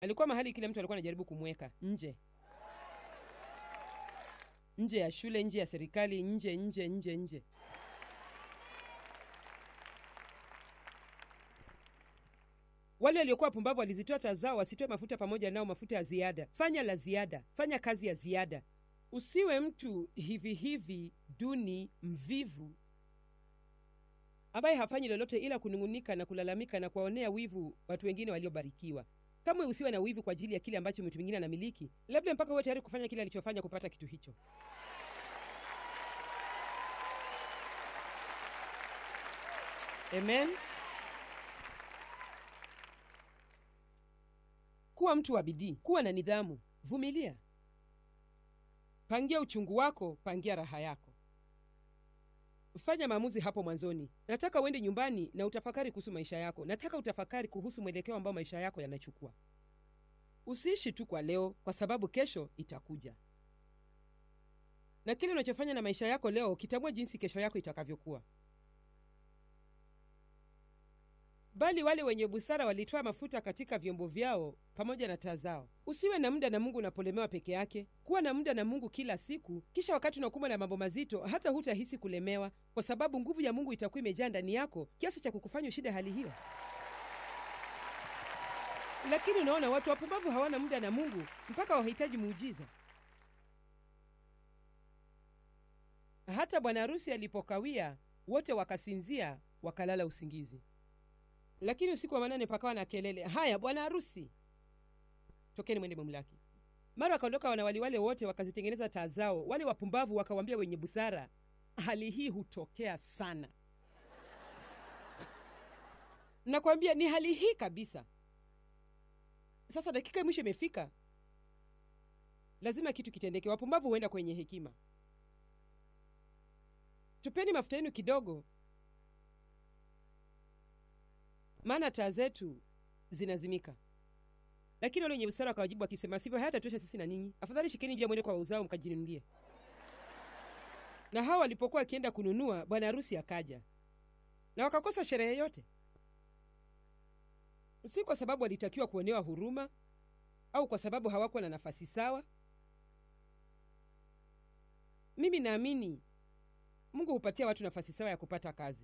alikuwa mahali kila mtu alikuwa anajaribu kumweka nje nje ya shule nje ya serikali nje nje nje nje wale waliokuwa wapumbavu walizitoa taa zao wasitoe mafuta pamoja nao mafuta ya ziada fanya la ziada fanya kazi ya ziada usiwe mtu hivi hivi duni mvivu ambaye hafanyi lolote ila kunung'unika na kulalamika na kuwaonea wivu watu wengine waliobarikiwa kamwe usiwe na wivu kwa ajili ya kile ambacho mtu mwingine anamiliki labda mpaka uwe tayari kufanya kile alichofanya kupata kitu hicho amen kuwa mtu wa bidii kuwa na nidhamu vumilia pangia uchungu wako pangia raha yako fanya maamuzi hapo mwanzoni nataka uende nyumbani na utafakari kuhusu maisha yako nataka utafakari kuhusu mwelekeo ambao maisha yako yanachukua usiishi tu kwa leo kwa sababu kesho itakuja na kile unachofanya na maisha yako leo kitambua jinsi kesho yako itakavyokuwa bali wale wenye busara walitoa mafuta katika vyombo vyao pamoja na taa zao usiwe na muda na mungu unapolemewa peke yake kuwa na muda na mungu kila siku kisha wakati unakumbwa na mambo mazito hata hutahisi kulemewa kwa sababu nguvu ya mungu itakuwa imejaa ndani yako kiasi cha kukufanya ushinde hali hiyo lakini unaona watu wapumbavu hawana muda na mungu mpaka wahitaji muujiza hata bwana harusi alipokawia wote wakasinzia wakalala usingizi lakini usiku wa manane pakawa na kelele haya bwana harusi tokeni mwende mumlaki mara wakaondoka wanawali wale wote wakazitengeneza taa zao wale wapumbavu wakawambia wenye busara hali hii hutokea sana nakwambia ni hali hii kabisa sasa dakika ya mwisho imefika lazima kitu kitendeke wapumbavu huenda kwenye hekima tupeni mafuta yenu kidogo maana taa zetu zinazimika lakini wale wenye busara wakawajibu wakisema sivyo hayatatosha sisi na ninyi afadhali shikeni njia mwende kwa wauzao mkajinunulie na hawa walipokuwa wakienda kununua bwana harusi akaja na wakakosa sherehe yote si kwa sababu walitakiwa kuonewa huruma au kwa sababu hawakuwa na nafasi sawa mimi naamini mungu hupatia watu nafasi sawa ya kupata kazi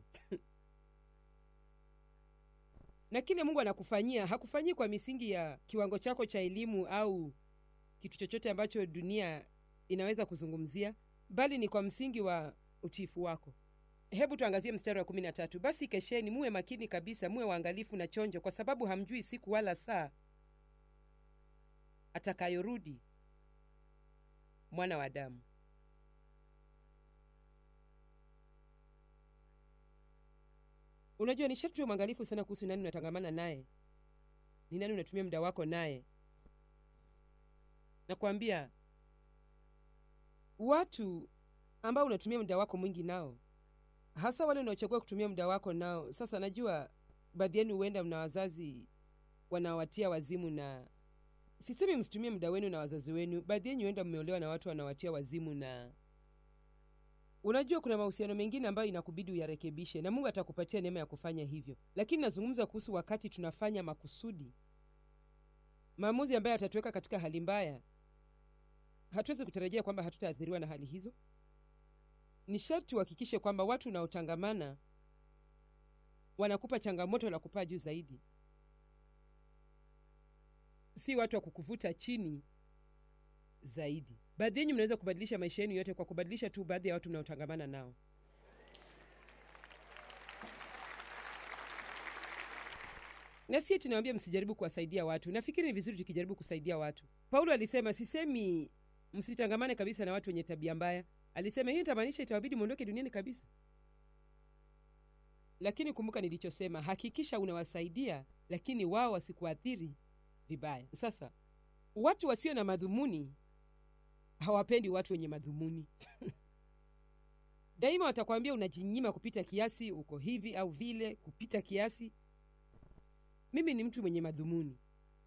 na kile mungu anakufanyia hakufanyii kwa misingi ya kiwango chako cha elimu au kitu chochote ambacho dunia inaweza kuzungumzia bali ni kwa msingi wa utiifu wako hebu tuangazie mstari wa kumi na tatu basi kesheni muwe makini kabisa muwe waangalifu na chonjo kwa sababu hamjui siku wala saa atakayorudi mwana wa damu unajua ni sharti uwe mwangalifu sana kuhusu nani unatangamana naye ni nani unatumia muda wako naye nakwambia watu ambao unatumia muda wako mwingi nao hasa wale unaochagua kutumia muda wako nao sasa najua baadhi yenu huenda mna wazazi wanawatia wazimu na sisemi msitumie muda wenu na wazazi wenu baadhi yenyu huenda mmeolewa na watu wanawatia wazimu na unajua kuna mahusiano mengine ambayo inakubidi uyarekebishe na mungu atakupatia neema ya kufanya hivyo lakini nazungumza kuhusu wakati tunafanya makusudi maamuzi ambayo yatatuweka katika hali mbaya hatuwezi kutarajia kwamba hatutaathiriwa na hali hizo ni sharti uhakikishe kwamba watu unaotangamana wanakupa changamoto la kupaa juu zaidi si watu wa kukuvuta chini zaidi baadhi yenyu mnaweza kubadilisha maisha yenu yote kwa kubadilisha tu baadhi ya watu mnaotangamana nao na sie tunawambia msijaribu kuwasaidia watu nafikiri ni vizuri tukijaribu kusaidia watu paulo alisema sisemi msitangamane kabisa na watu wenye tabia mbaya alisema hiyo itamaanisha itawabidi mwondoke duniani kabisa lakini kumbuka nilichosema hakikisha unawasaidia lakini wao wasikuathiri vibaya sasa watu wasio na madhumuni hawapendi watu wenye madhumuni daima watakwambia unajinyima kupita kiasi uko hivi au vile kupita kiasi mimi ni mtu mwenye madhumuni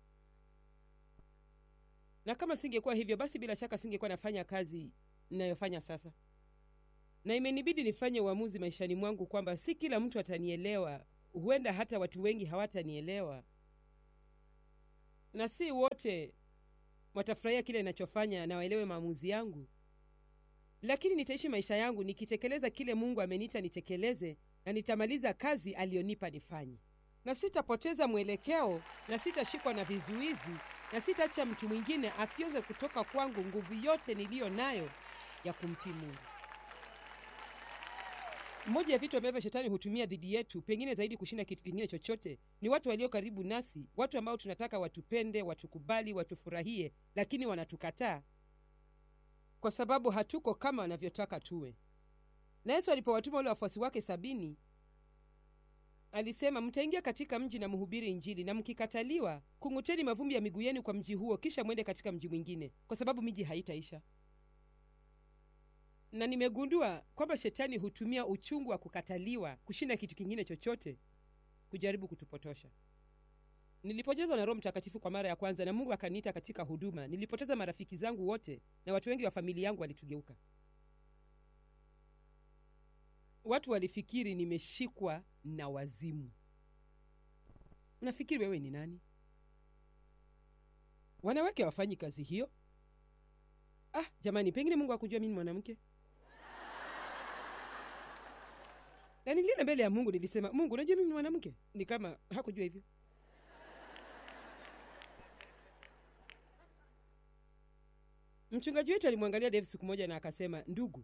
na kama singekuwa hivyo basi bila shaka singekuwa nafanya kazi ninayofanya sasa na imenibidi nifanye uamuzi maishani mwangu kwamba si kila mtu atanielewa huenda hata watu wengi hawatanielewa na si wote watafurahia kile ninachofanya na waelewe maamuzi yangu lakini nitaishi maisha yangu nikitekeleza kile mungu ameniita nitekeleze na nitamaliza kazi aliyonipa nifanye na sitapoteza mwelekeo na sitashikwa na vizuizi na sitaacha mtu mwingine afyoze kutoka kwangu nguvu yote niliyo nayo ya kumtii mungu moja ya vitu ambavyo shetani hutumia dhidi yetu pengine zaidi kushinda kitu kingine chochote ni watu walio karibu nasi watu ambao tunataka watupende watukubali watufurahie lakini wanatukataa kwa sababu hatuko kama wanavyotaka tuwe na yesu alipowatuma wale wafuasi wake sabini alisema mtaingia katika mji na mhubiri injili na mkikataliwa kung'uteni mavumbi ya miguu yenu kwa mji huo kisha mwende katika mji mwingine kwa sababu miji haitaisha na nimegundua kwamba shetani hutumia uchungu wa kukataliwa kushinda kitu kingine chochote kujaribu kutupotosha nilipojazwa na roho mtakatifu kwa mara ya kwanza na mungu akaniita katika huduma nilipoteza marafiki zangu wote na watu wengi wa familia yangu walitugeuka watu walifikiri nimeshikwa na wazimu unafikiri wewe ni nani wanawake hawafanyi kazi hiyo ah jamani pengine mungu akujua mi ni mwanamke na nilienda mbele ya mungu nilisema mungu unajua mimi ni mwanamke ni kama hakujua hivyo mchungaji wetu alimwangalia dave siku moja na akasema ndugu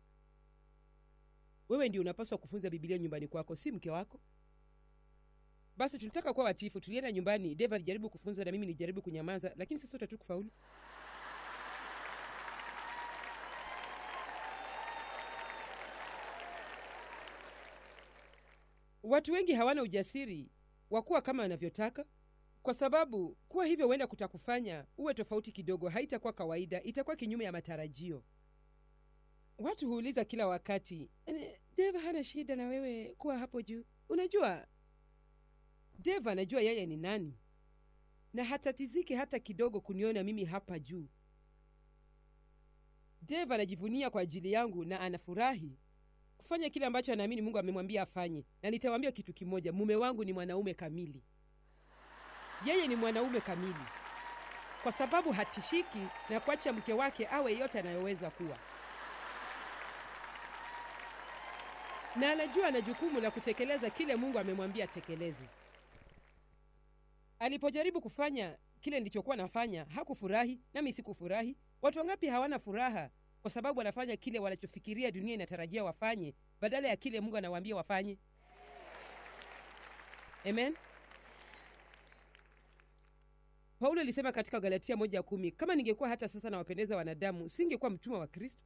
wewe ndio unapaswa kufunza bibilia nyumbani kwako si mke wako basi tulitaka kuwa watifu tulienda nyumbani dave alijaribu kufunza na mimi nilijaribu kunyamaza lakini sisi sote tu kufaulu watu wengi hawana ujasiri wa kuwa kama wanavyotaka kwa sababu kuwa hivyo huenda kutakufanya uwe tofauti kidogo haitakuwa kawaida itakuwa kinyume ya matarajio watu huuliza kila wakati "Eh, dave hana shida na wewe kuwa hapo juu unajua dave anajua yeye ni nani na hatatiziki hata kidogo kuniona mimi hapa juu dave anajivunia kwa ajili yangu na anafurahi kufanya kile ambacho anaamini mungu amemwambia afanye na nitawaambia kitu kimoja mume wangu ni mwanaume kamili yeye ni mwanaume kamili kwa sababu hatishiki na kuacha mke wake awe yote anayoweza kuwa na anajua ana jukumu la kutekeleza kile mungu amemwambia atekeleze alipojaribu kufanya kile nilichokuwa nafanya hakufurahi nami sikufurahi watu wangapi hawana furaha kwa sababu wanafanya kile wanachofikiria dunia inatarajia wafanye badala ya kile mungu anawaambia wafanye amen paulo alisema katika galatia moja ya kumi kama ningekuwa hata sasa nawapendeza wanadamu singekuwa mtumwa wa kristo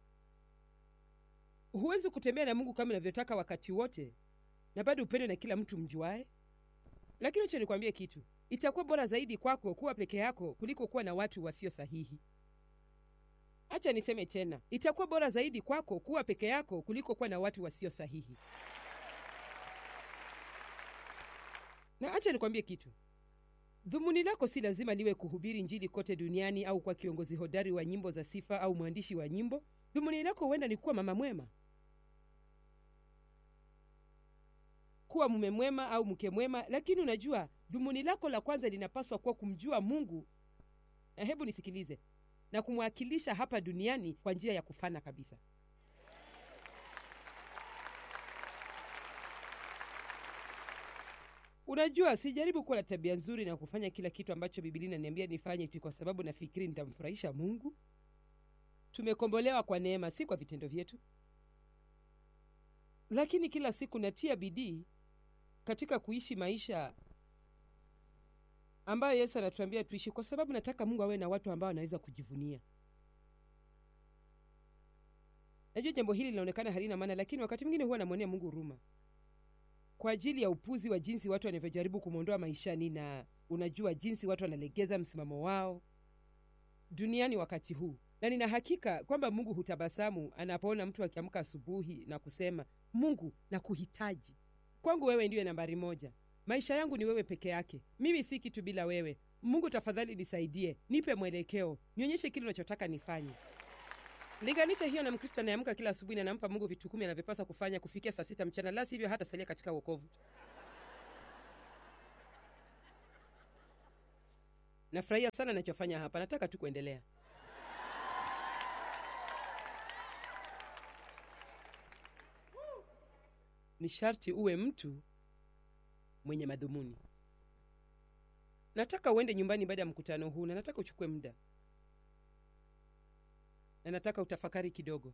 huwezi kutembea na mungu kama inavyotaka wakati wote na bado upendwe na kila mtu mjuae lakini acha nikwambie kitu itakuwa bora zaidi kwako kuwa peke yako kuliko kuwa na watu wasio sahihi hacha niseme tena itakuwa bora zaidi kwako kuwa peke yako kuliko kuwa na watu wasio sahihi na acha nikwambie kitu dhumuni lako si lazima liwe kuhubiri njili kote duniani au kwa kiongozi hodari wa nyimbo za sifa au mwandishi wa nyimbo dhumuni lako huenda ni kuwa mama mwema kuwa mume mwema au mke mwema lakini unajua dhumuni lako la kwanza linapaswa kuwa kumjua mungu na hebu nisikilize na kumwakilisha hapa duniani kwa njia ya kufana kabisa unajua sijaribu kuwa na tabia nzuri na kufanya kila kitu ambacho bibilia inaniambia nifanye tu kwa sababu nafikiri nitamfurahisha mungu tumekombolewa kwa neema si kwa vitendo vyetu lakini kila siku natia bidii katika kuishi maisha ambayo yesu anatuambia tuishi kwa sababu nataka mungu awe na watu ambao anaweza kujivunia najua jambo hili linaonekana halina maana lakini wakati mwingine huwa namwonea mungu huruma kwa ajili ya upuzi wa jinsi watu wanavyojaribu kumwondoa maishani na unajua jinsi watu wanalegeza msimamo wao duniani wakati huu na nina hakika kwamba mungu hutabasamu anapoona mtu akiamka asubuhi na kusema mungu na kuhitaji kwangu wewe ndiyo nambari moja maisha yangu ni wewe peke yake mimi si kitu bila wewe mungu tafadhali nisaidie nipe mwelekeo nionyeshe kile unachotaka nifanye linganisha hiyo na mkristo anayeamka kila asubuhi na anampa mungu vitu kumi anavyopaswa kufanya kufikia saa sita mchana la sivyo hata salia katika uokovu nafurahia sana nachofanya hapa nataka tu kuendelea ni sharti uwe mtu mwenye madhumuni nataka uende nyumbani baada ya mkutano huu na nataka uchukue muda na nataka utafakari kidogo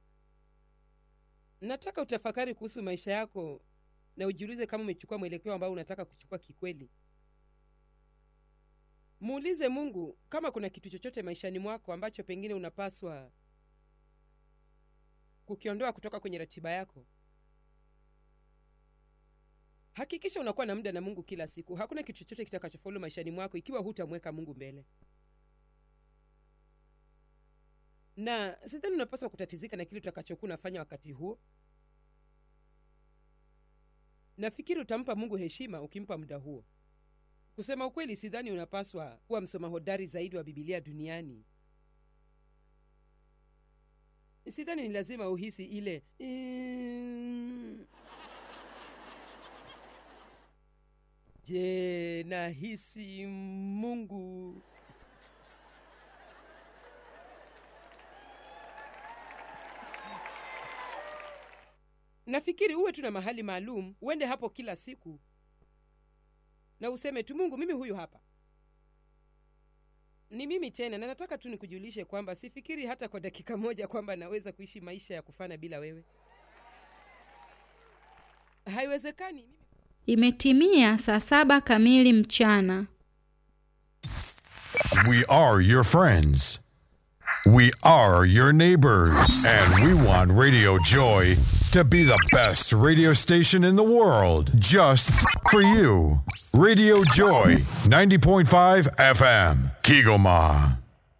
nataka utafakari kuhusu maisha yako na ujiulize kama umechukua mwelekeo ambao unataka kuchukua kikweli muulize mungu kama kuna kitu chochote maishani mwako ambacho pengine unapaswa kukiondoa kutoka kwenye ratiba yako hakikisha unakuwa na muda na mungu kila siku hakuna kitu chochote kitakachofaulu maishani mwako ikiwa hutamweka mungu mbele na sidhani unapaswa kutatizika na kile utakachokuwa unafanya wakati huo nafikiri utampa mungu heshima ukimpa muda huo kusema ukweli sidhani unapaswa kuwa msoma hodari zaidi wa bibilia duniani sidhani ni lazima uhisi ile "Mm." je nahisi mungu nafikiri uwe tu na mahali maalum uende hapo kila siku na useme tu mungu mimi huyu hapa ni mimi tena na nataka tu nikujulishe kwamba sifikiri hata kwa dakika moja kwamba naweza kuishi maisha ya kufana bila wewe haiwezekani mimi Imetimia saa saba kamili mchana. We are your friends. We are your neighbors. And we want Radio Joy to be the best radio station in the world just for you. Radio Joy 90.5 FM, Kigoma.